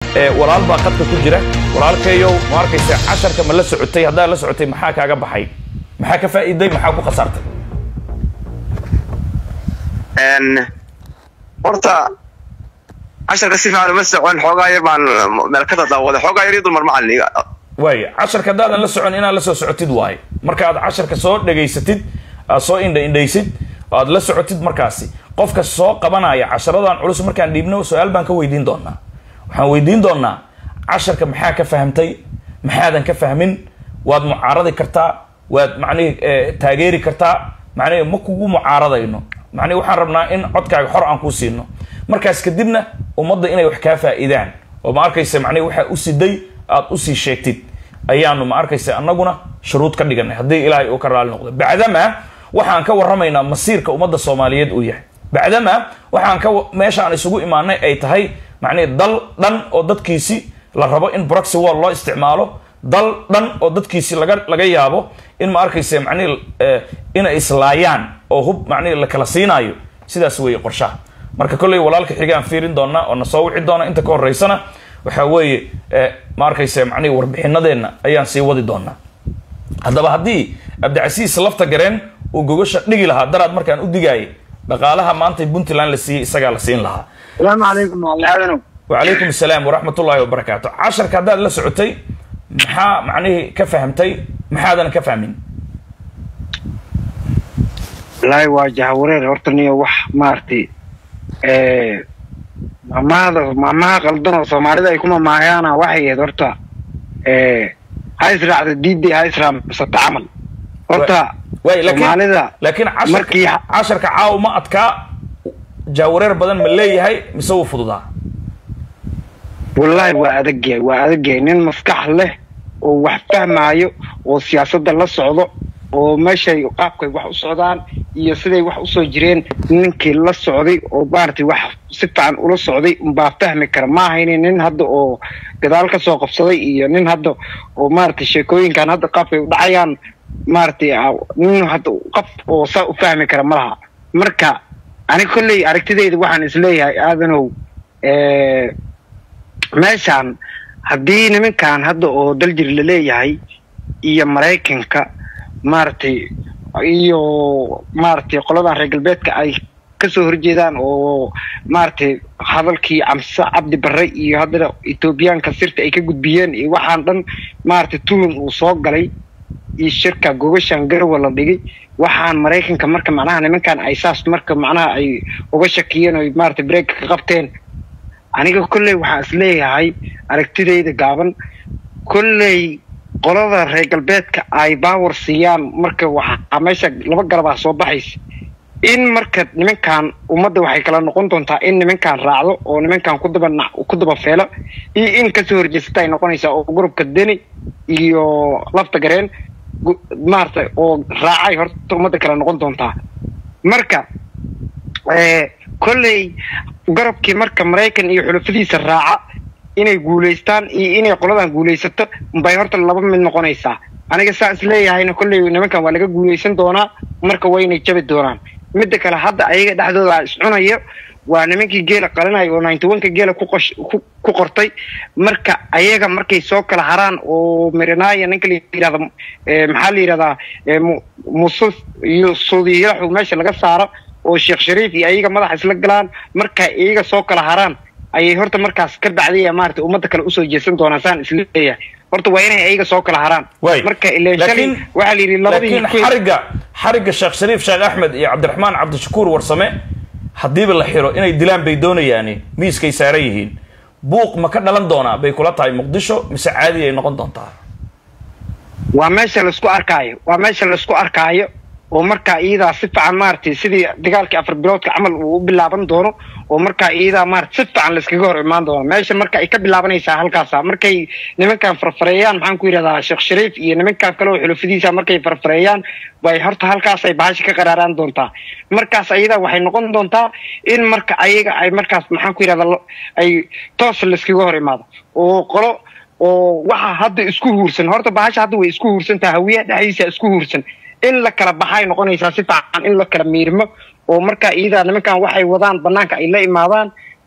walaal baa qadka ku jira walaalkayow ma arkaysa casharka ma la socotay haddaad la socotay maxaa kaaga baxay maxaa ka faa'iiday maxaa ku khasaartay horta casharka si fiican uma socon xoogaa yar baan meel ka dadaawaday xoogaa yar iyo dulmar macalin waaya casharka haddaadan la socon inaad la soo socotid waaye markaad casharka soo dhegaysatid aad soo indha indhaysid aad la socotid markaasi qofka soo qabanaya casharadan culus markaan dhiibno su-aal baan ka weydiin doonaa waxaan weydiin doonaa casharka maxaa ka fahamtay maxaadan ka fahmin waad mucaaradi kartaa waad macnihi taageeri kartaa macnihi ma kugu mucaaradayno macnihi waxaan rabnaa in codkaaga xor aan kuu siino markaas kadibna ummadda inay wax kaa faa'iidaan oo ma arkaysa macnihi waxaa u siday aad usii sheegtid ayaanu ma arkaysa annaguna shuruud ka dhiganay haddii ilaahay uu ka raali noqdo bacdama waxaan ka warramaynaa masiirka ummadda soomaaliyeed uu yahay bacdama waxaan ka meesha aan isugu imaanay ay tahay macnihi dal dhan oo dadkiisi la rabo in broxy wall loo isticmaalo dal dhan oo dadkiisi laga laga yaabo in ma arkaysa macnihi inay islaayaan oo hub macnihi la kala siinaayo sidaas weeye qorshaha marka kolley walaalka xigaan fiirin doonaa oo na soo wici doona inta ka horeysana waxaa weeye ma arkaysa macnihi warbixinadeenna ayaan sii wadi doonaa haddaba haddii cabdicasiis lafta gareen uu gogasha dhigi lahaa daraad markaan u digaayay dhaqaalaha maanta puntland la siiyey isagaa la siin lahaa salaamu calaykum walaalayaalow wacalaykum asalaam waraxmat ullaahi wabarakaatu casharka haddaad la socotay maxaa macnihii ka fahamtay maxaadan ka fahmin wallaahi waa jahawareer horta niyo wax maaragtay maamahada maamaha qaldan oo soomaalida ay ku mamaahayaana waxay ahayd horta ha israacda diidday ha israamsata camal horta waay soomaalida laakiin markii casharka casharka caawa ma adkaa jaawareer badan ma leeyahay mise wuu fududaa wallaahi waa adagyahay waa adagyahay nin maskax leh oo wax fahmaayo oo siyaasadda la socdo oo meeshay qaabkay wax u socdaan iyo siday wax usoo jireen ninkii la socday oo maaragtay wax si fiican ula socday unbaa fahmi kara ma ahayni nin hadda oo gadaal ka soo qabsaday iyo nin hadda oo maaragtay sheekooyinkan hadda qaabkay u dhacayaan maaragtay nin hadda qof oo saa u fahmi kara ma laha marka aniga kolley aragtidayda waxaan isleeyahay aadanow meeshaan haddii nimankan hadda oo daljir la leeyahay iyo maraykanka maaragtay iyo maaragtay qoladan reer galbeedka ay kasoo horjeedaan oo maaragtay hadalkii camse cabdi barre iyo haddana etoobiyaanka sirta ay ka gudbiyeen iyo waxaan dhan maaragtay tuhun uu soo galay iyo shirka gogashan garwa la dhigay waxaan maraykanka marka macnaha nimankan ay saas marka macnaha ay uga shakiyeen oo maaragtay breeka ka qabteen aniga kolley waxaan isleeyahay aragtidayda gaaban kolley qolada reer galbeedka ay baawar siiyaan marka waxaa meesha laba garabaa soo baxaysa in marka nimankan ummadda waxay kala noqon doontaa in nimankan raacdo oo nimankan kudaba ku daba feelo iyo in kasoo horjeesata ay noqonaysaa oo gurubka deni iyo lafta gareen maarata oo raacay horta ummadda kala noqon doontaa marka kolley garabkii marka maraykan iyo xulafadiisa raaca inay guulaystaan iyo inay qoladan guulaysato bay horta laba mid noqonaysaa aniga saa is leeyahayna kolley nimankan waa laga guulaysan doonaa marka waynay jabi doonaan midda kale hadda ayaga dhexdooda iscunayo waa nimankii geela qalinaya oo ninety one ka geela kuqosh ku qortay marka ayaga markay soo kala haraan oo mirinaya ninka la yidhahda maxaa la yidhahdaa musus iyo suudiyaxu meesha laga saaro oo sheekh shariif iyo ayaga madaxa isla galaan marka iyaga soo kala haraan ayay horta markaas ka bacdaya maarata ummadda kale usoo jeesan doonaan saan isleeyahay horta waa inay ayaga soo kala haraan Waay. marka ileen shalay Laakiin- waxaa la yidhi labadii laakiin xariga xariga sheekh shariif sheekh axmed iyo cabdiraxmaan cabdishakuur warsame haddiiba la xiro inay dilaan bay doonayaani miiskay saaran yihiin buuq ma ka dhalan doonaa bay kula tahay muqdisho mise caadi ay noqon doontaa waa meesha laisku arkaayo waa meesha laisku arkaayo oo markaa iyadaa si fiican maaragtay sidii dagaalkii afar biloodka camal uu u bilaaban doono oo markaa iyadaa maarata si fiican layskaga hor imaan doono meesha marka ay ka bilaabanaysaa halkaasa markay nimankan farfareeyaan maxaan ku yidhahdaa sheekh shariif iyo nimankan kale oo xulufadiisa markay farfareeyaan bay horta halkaasay bahasha ka qaraaraan doontaa markaas ayadaa waxay noqon doontaa in marka ayaga ay markaas maxaan ku yidhahdaa lo- ay toos layskaga hor imaado oo qolo oo waxa hadda isku huursan horta bahasha hadda way isku huursantaha hawiyaha dhexdiisa isku huursan in la kala baxay noqonaysaa si fiican in la kala miirmo oo markaa iyadaa nimankan waxay wadaan banaanka ay la imaadaan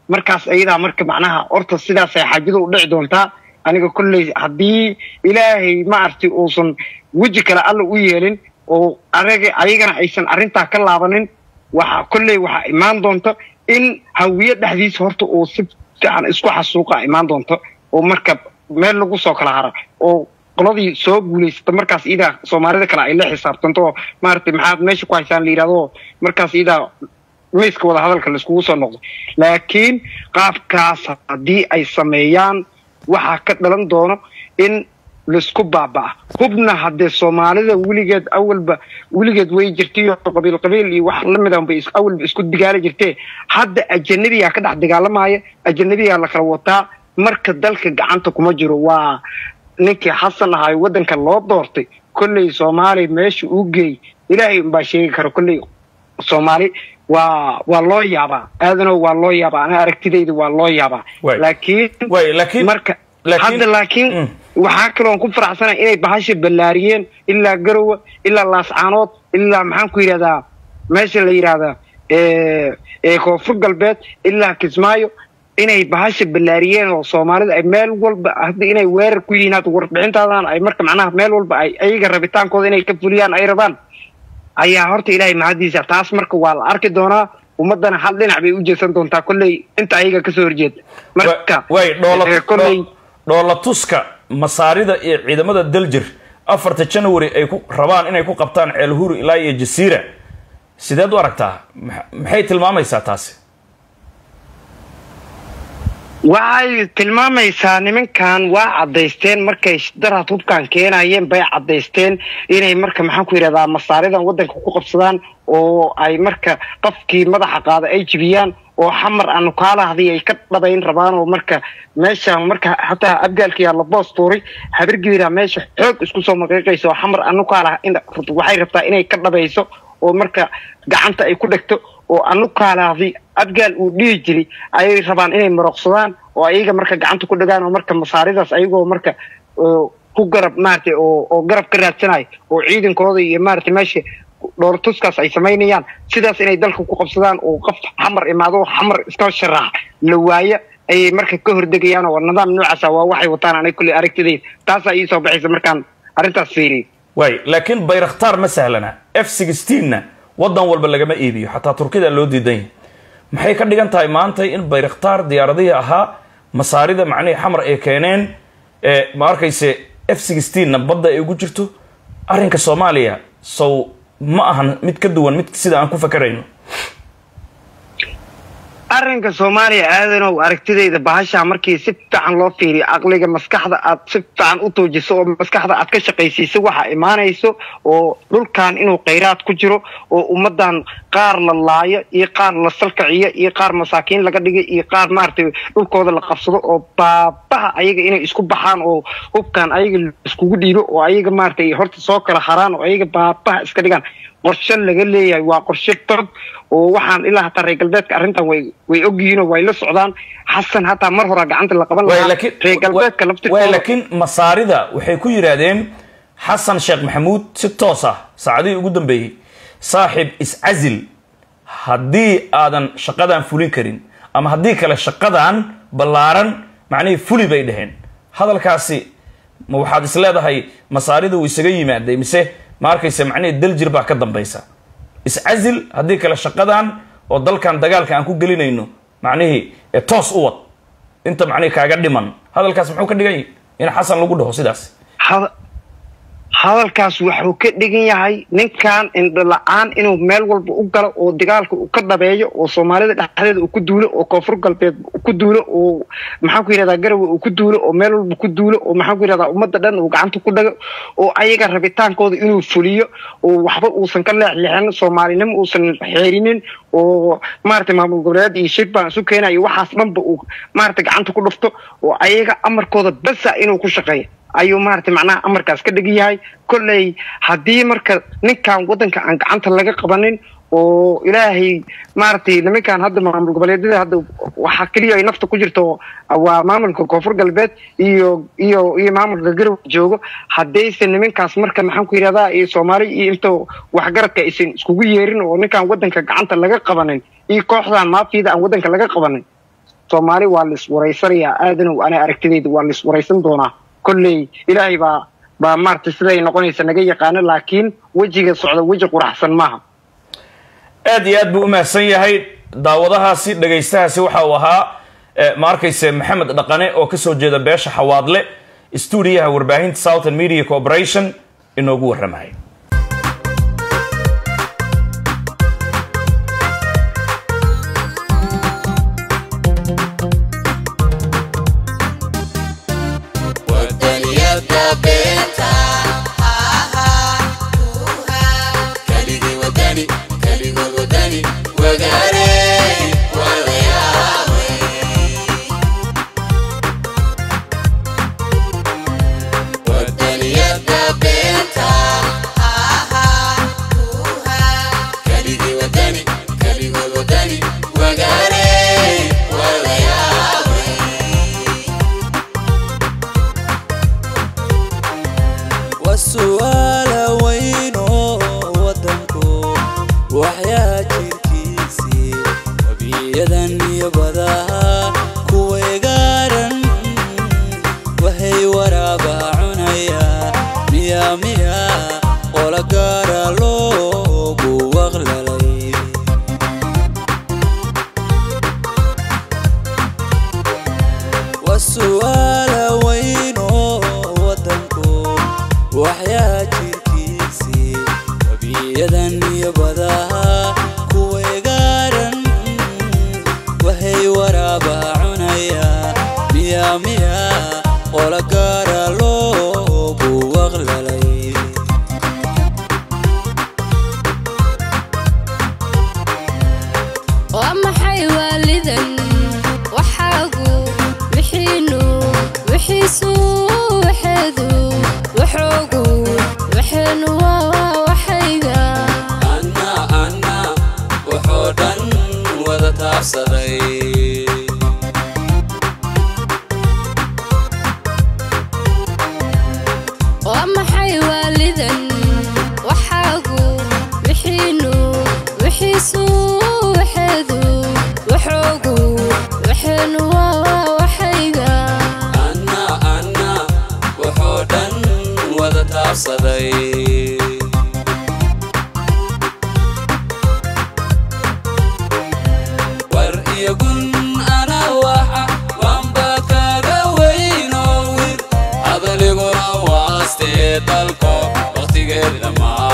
markaas ayadaa marka macnaha horta sidaasay xaajadu u dhici doontaa aniga kolley haddii ilaahay ma arti uusan weji kale alla u yeelin oo araga ayagana aysan arrintaa ka laabanin waxa kolley waxaa imaan doonta in hawiye dhexdiisa horta uu si fiican isku xasuuqa imaan doonto oo marka meel lagu soo kala hara oo qoladii soo guulaysata markaas iidaa soomaalida kale ay la xisaabtanto oo maaragtay maxaad meesha ku haysaan la yidhahdo markaas iidaa miiska wada hadalka laiskugu soo noqdo laakiin qaabkaas haddii ay sameeyaan waxaa ka dhalan doono in laisku baaba'a hubna haddee soomaalida weligeed awalba weligeed way jirtay oo qabiil qabiil iyo wax lamid ah bay awalba isku digaali jirtee hadda ajanabiyaa ka dhex dagaalamaya ajanabiyaa la kala wataa marka dalka gacanta kuma jiro waa ninkii xasan ahaa waddanka loo doortay kolley soomaaliya meesha uu geey ilaahay unbaa sheegi kara kolley soomaali waa waa loo yaabaa aadano waa loo yaabaa ana aragtidayda waa loo yaabaa Way. laakiin way laakiin marka laakiin- hadda laakiin Mm. waxaa kaloon ku faraxsanahay inay bahasha ballaariyeen ilaa garowe ilaa laascaanood ilaa maxaan ku yidhahdaa meesha la yidhahdaa ee ee koonfur galbeed ilaa kismaayo inay bahasha ballaariyeen oo soomaalida ay meel walba hadda inay weerar ku yihiin hadda warbixintaadan ay marka macnaha meel walba ay ayaga rabitaankooda inay ka fuliyaan ay rabaan ayaa horta ilaahay mahadiisa taas marka waa la arki doonaa ummadana hal dhinac bay u jeesan doontaa kolley inta ayaga kasoo horjeeda marka way dhoola ee, kolley dhoo- dhoola tuska masaarida iyo ciidamada daljir afarta january ay ku rabaan inay ku qabtaan ceelhuri ilaa iyo jasiira sideed u aragtaa Max- maxay tilmaamaysaa taasi waxay tilmaamaysaa nimankan waa caddaysteen markay daraad hubkan keenayeen bay caddaysteen inay marka maxaan ku yidhahdaa masaaridan waddanka ku qabsadaan oo ay marka qofkii madaxa qaada ay jibiyaan oo xamar aanu kaalahdii ay ka dhabayn rabaan oo marka meeshan marka xataa abgaalkiyaa la boos tuuray habargeeda meesha xoog isku soo maqiiqaysa oo xamar aanu kaalah in waxay rabtaa inay ka dhabayso oo marka gacanta ay ku dhegto oo anu kaalaadi abgaal uu dhihi jiray ayay rabaan inay maroqsadaan oo ayaga marka gacanta ku dhagaan oo marka masaaridaas ayagoo marka oo ku garab maaragtay oo oo garab ka raadsanayo oo ciidankooda iyo maaragtay meesha dhoortuskaas ay samaynayaan sidaas inay dalka ku qabsadaan oo qof xamar imaado oo xamar iska sharaax la waayo ayay marka ka hordegayaan oo nidaam noocaasa waa waxay wataan anay kulli aragtidayda taasaa ii soo baxaysa markaan arrintaas fiiriyay way laakiin bayraktaar ma sahlana f na wadan walba lagama iibiyo xataa turkida loo diidan yahay maxay ka dhigan tahay maanta in bayraktaar diyaaradihii ahaa masaarida macnihii xamar ay keeneen ee ma arkayse f na badda ay ugu jirto arrinka soomaaliya sow ma ahan mid ka duwan mid sida aan ku fakarayno arrinka soomaaliya aadanow aragtidayda bahashaa markii si fiican loo fiiriyo caqliga maskaxda aad si fiican u toojiso oo maskaxda aad ka shaqaysiiso waxaa imaanayso oo dhulkan inuu khayraad ku jiro oo ummadan qaar la laayo iyo qaar la salkaciyo iyo qaar masaakiin laga dhigay iyo qaar maaragtay dhulkooda la qabsado oo baabaha ayaga inay isku baxaan oo hubkan ayaga iskugu dhiibo oo ayaga maaragtay horta soo kala haraan oo ayaga baabaha iska dhigaan qorshe laga leeyahay waa qorshe tog oo waxaan ilaa hataa reer galbeedka arrintan way way ogyihiin oo way la socdaan xasan hataa mar horaa gacanta la qaban Way, lahaa laakiin- reer galbeedka way, laftirkooda laakiin masaarida waxay ku yidhaahdeen xasan sheekh maxamuud si toos ah saacadihii ugu dambeeyey saaxib iscazil haddii aadan shaqadan fulin karin ama haddii kale shaqadan ballaaran macnihii fuli bay dhaheen hadalkaasi ma waxaad is leedahay masaarida uu isaga yimaaday mise ma arkaysa macnihii daljir baa ka dambaysa iscazil haddii kale shaqadan oo dalkan dagaalka aan ku gelinayno macnihii ee toos u wad inta macnihii kaaga dhiman hadalkaas muxuu ka dhigan yahay in xasan lagu dhaho sidaas hada- hadalkaas wuxuu ka dhigan yahay ninkan indho la-aan inuu meel walba u galo oo dagaalka uu ka dhabeeyo oo soomaalida dhexdeeda uu ku duulo oo koonfur galbeed uu ku duulo oo maxaan ku yidhahdaa garowe uu ku duulo oo meel walba ku duulo oo maxaan ku yidhahdaa ummadda dhan uu gacanta ku dhago oo ayaga rabitaankooda inuu fuliyo oo waxba uusan ka leexleexin soomaalinimo uusan xeerinin oo maaragtay maamul goboleed iyo shir baan isu keenayo waxaas dhanba uu maaragtay gacanta ku dhufto oo ayaga amarkooda basa inuu ku shaqeeyo ayuu maaragtay macnaha amarkaas ka dhigan yahay kolley haddii marka ninkan waddanka aan gacanta laga qabanin oo ilaahay maaragtay nimankan hadda maamul goboleedyada hadda waxaa keliya ay nafta ku jirto waa maamulka koonfur galbeed iyo iyo iyo maamulka garowe joogo haddaysan nimankaas marka maxaan ku yidhahdaa iyo soomaali iyo inta waxgaradka aysan iskugu yeerin oo ninkan waddanka gacanta laga qabanin iyo kooxdan maafiyada aan waddanka laga qabanin soomaali waa la iswaraysanayaa aadanow ana aragtidayda waa la iswaraysan doonaa kolley ilaahay baa baa maaragtay siday noqonaysa naga yaqaano laakiin wejiga socda weji quraxsan maaha aad iyo aad buu u mahadsan yahay daawadahaasi dhegaystahaasi waxa uu ahaa eh, ma arkayse maxamed dhaqane oo kasoo jeeda beesha xawaadle stuudiyaha warbaahinta southern media corporation inoogu warramay wadaniyada beenta kaligii wadani kaligood wadani wagaare wadayaawey wadaniyada beenta kaligii wadani kaligood wadani wagaare wadayaawey waa su'aala weyn oo waddanku waxyaa jirkiisii wabiyadan iyo badaha kuweegaaran waxay waraaba cunayaa miya miya qola gaara loogu waqlalay waa su'aala weyn oo waddanku waxyaa jirkiisii wabiyadan iyo badaha kuweegaaran waxay waraaba cunayaa miya miya qola gaara loogu waqlalay waa maxay waalidan waxaagu wixiinu wixiisu waxeedu waxoogu waxeenu waa waxayga anna anna wuxuu dhan wada taabsaday waa maxay waalidan waxaagu wixiinu wixiisu waxeedu waxoogu waxeenu waa waxayga anna anna wuxuu dhan wada taabsaday war iyo gun ana waxa waanba kaga weynoo wir hadaliguna waastee dalko waqtigeed dhammaa